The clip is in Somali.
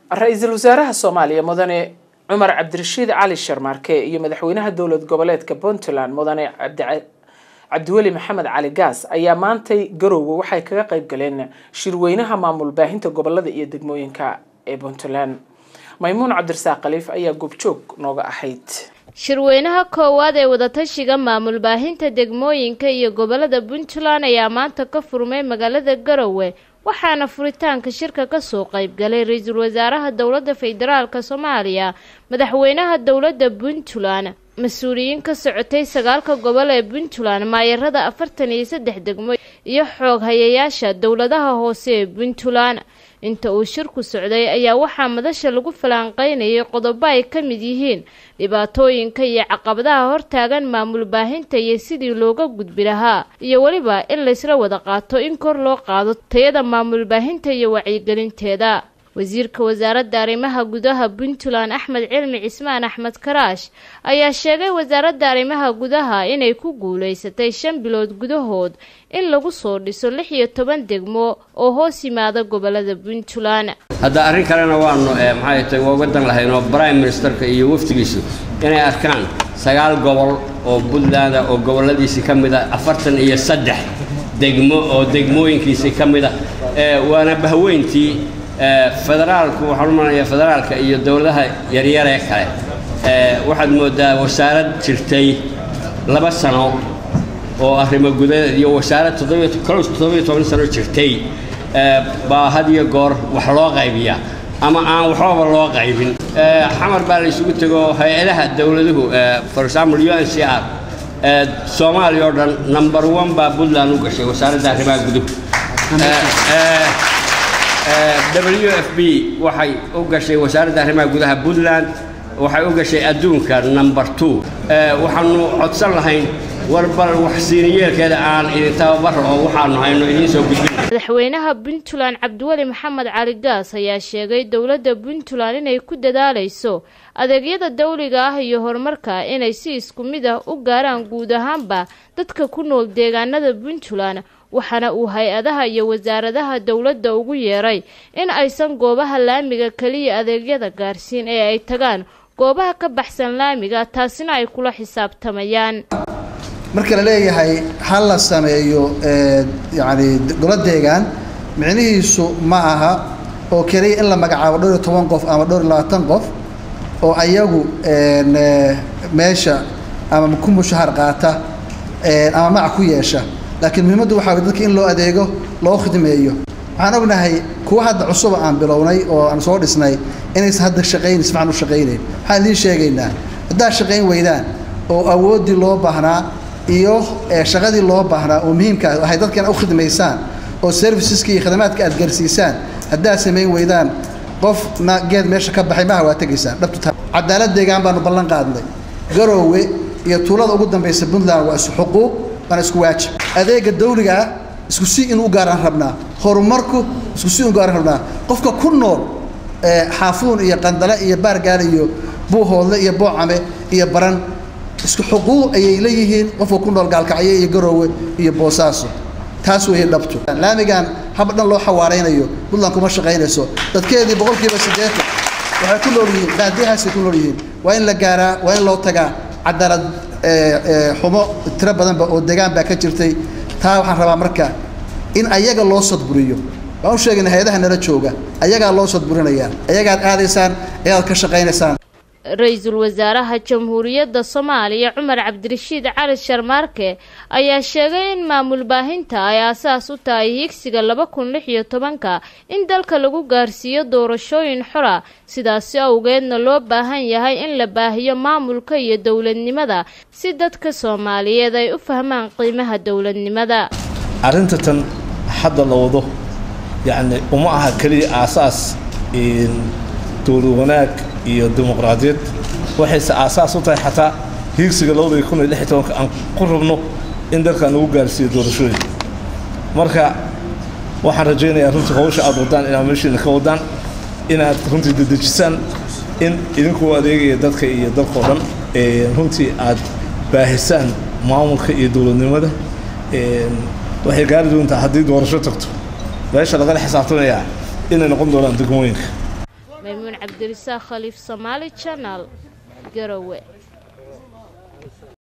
ra-iisul wasaaraha soomaaliya mudane cumar cabdirashiid cali sharmaarke iyo madaxweynaha dowlad goboleedka puntland mudane cabdiweli maxamed cali gaas ayaa maantay garowga waxay kaga qayb galeen shirweynaha maamul baahinta gobolada iyo degmooyinka ee puntland maymuun cabdirasaaq khaliif ayaa goobjoog nooga ahayd shirweynaha koowaad ee wadatashiga maamul baahinta degmooyinka iyo gobolada puntland ayaa maanta ka furmay magaalada garowe waxaana furitaanka shirka kasoo qaybgalay ra-iisul wasaaraha dowladda federaalk soomaaliya madaxweynaha dowladda puntland mas-uuliyiin ka socotay sagaalka gobol ee puntland maayarada afartan iyo saddex degmo iyo xoog hayayaasha dowladaha hoose ee puntland inta uu shirku socday ayaa waxaa madasha lagu falanqeynayay qodobo ay ka mid yihiin dhibaatooyinka iyo caqabadaha hortaagan maamul baahinta iyo sidii looga gudbi lahaa iyo weliba in laysla wada qaato in kor loo qaado tayada maamul baahinta iyo wacyigelinteeda wasiirka wasaaradda arrimaha gudaha puntland axmed cilmi cismaan axmed karaash ayaa sheegay wasaaradda arrimaha gudaha inay ku guulaysatay shan bilood gudahood in lagu soo dhiso lix iyo toban degmo oo hoos yimaada gobolada puntland hadda arrin kalena waanu maxay tahay waa wadan lahayn oo prime ministerka iyo wafdigiisu inay arkaan sagaal gobol oo puntland oo goboladiisii ka mid a afartan iyo saddex degmo oo degmooyinkiisii ka mid a waana bahweyntii federaalku waxaan u malanayaa federaalka iyo dowladaha yaryaree kale waxaad moodaa wasaarad jirtay laba sano oo arrimo gudadeed iyo wasaarad toddobiyo toddobiyo toban sano jirtay baa had iyo goor wax loo qaybiyaa ama aan waxbaba loo qaybin xamar baa la isugu tego hay-adaha dowladuhu for example u n c r soomaaliya oo dhan number one baa puntland u gashay wasaaradda arrimaha guduhu w f b waxay u gashay wasaaradda arrimaha gudaha puntland waxay u gashay adduunka number two waxaanu codsan lahayn warbal waxsiiniyeelkeeda aan idin tababaro oo waxaanu hayno idiin soo gudbin madaxweynaha puntland cabdiweli maxamed cali gaas ayaa sheegay dowladda puntland inay ku dadaalayso adeegyada dawliga ah iyo horumarka inay si isku mid ah u gaaraan guud ahaanba dadka ku nool deegaanada puntland waxaana uu hay-adaha iyo wasaaradaha dowladda ugu yeeray in aysan goobaha laamiga keliya adeegyada gaarsiin ee ay tagaan goobaha ka baxsan laamiga taasina ay kula xisaabtamayaan marka la leeyahay ha la sameeyo yacni golo deegaan micnihiisu ma aha oo keliya in la magacaabo dhowr iyo toban qof ama dhowr iyo labaatan qof oo ayagu meesha ama ku mushahar qaata ama magac ku yeesha laakiin muhiimaddu waxaa way dadka in loo adeego loo khidmeeyo waxaan ognahay kuwa hadda cusuba aan bilownay oo aan soo dhisnay inaysan hadda shaqaynin si fiican u shaqaynayn waxaan idiin sheegaynaa haddaad shaqayn weydaan oo awooddii loo baahnaa iyo shaqadii loo baahnaa oo muhiimka ahay dadkan u khidmaysaan oo serviceska iyo khidamaadka aad gaarsiisaan haddaad samayn weydaan qofna geed meesha ka baxay maha waa tegaysaan dhabtu cadaalad deegaan baanu ballan qaadnay garoowe iyo tuulada ugu dambaysa puntland waa isu xuquuq waana isku waajib adeega dawliga ah isku si inuu gaaraan rabnaa horumarku isku si inuu gaaraan rabnaa qofka ku nool xaafuun iyo qandale iyo baargaal iyo buuhoodle iyo boocame iyo baran isku xuquuq ayay leeyihiin qofka ku nool gaalkacyo iyo garoowe iyo boosaaso taas weeye dhabtu laamigan haba dhan loo xawaaraynayo puntland kuma shaqaynayso dadkeedii boqolkiiba siddeetan waxay ku nool yihiin baadiyahaasay ku nool yihiin waa in la gaaraa waa in loo tagaa cadaalad xumo tiro badanba oo degaan baa ka jirtay taa waxaan rabaa marka in ayaga loo sadburiyo waan u sheegayna hay-adaha nala jooga ayagaa loo sadburinayaa ayagaad aadaysaan ayagaad ka shaqaynaysaan ra-iisul wasaaraha jamhuuriyadda soomaaliya cumar cabdirashiid cali sharmaarke ayaa sheegay in maamul baahinta ay aasaas u tahay higsiga laba kun lix iyo tobanka in dalka lagu gaarsiiyo doorashooyin xora sidaasi awgeedna loo baahan yahay in la baahiyo maamulka iyo dowladnimada si dadka soomaaliyeed ay u fahmaan qiimaha dowladnimada arrinta tan hadda la wado yacni uma aha keliya aasaas dowlad wanaag iyo dimuqraadiyad waxayse aasaas u tahay xataa hiigsiga labada kun iyo lix iyo tobanka aan ku rabno in dalkan lagu gaarsiiyo doorashooyin marka waxaan rajaynayaa runtii hawsha aad wadaan inaad meeshiina ka wadaan inaad runtii dedejisaan in idinkuu adeegaya dadka iyo dalkao dhan runtii aad baahisaan maamulka iyo dowladnimada waxay gaari doontaa haddii doorasho tagto meesha lagala xisaabtamayaa inay noqon doonaan degmooyinka maymuun cabdirisaaq khaliif somaali janal garowe